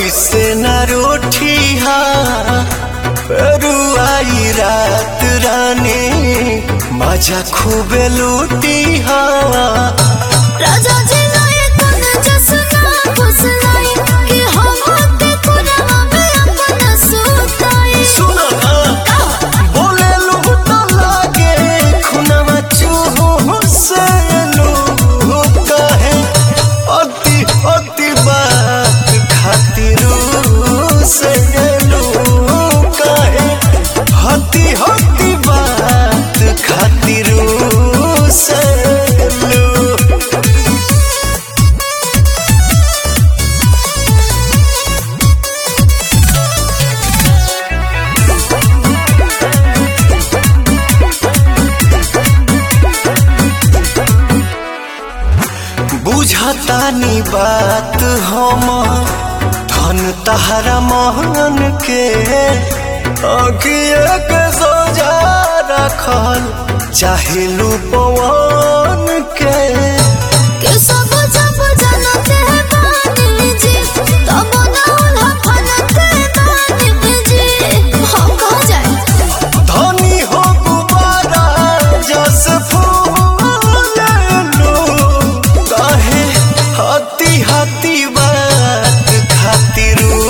ऐसे न रोठिया रुआई रात रानी मजा खूबे लूटिया राजा जी लाए तन जसना फुसलाई कि हम होते कुरवा में अपना सुताई सुनो ना बोले लूट लागे खुनवा चूहो से लू कहे अति अति बात खातिर से लू कहे हति हति बात खातिर से लू बुझतानी बात हम धन तहरा मोहन के अखिए के सोजा रखल चाहे पवन के कि सब जब जनते हैं पानी जी तब ना उन्हें फनते पानी जी हम कहाँ जाए धनी हो गुबारा जस फूल लो कहे हती हती बात खातिर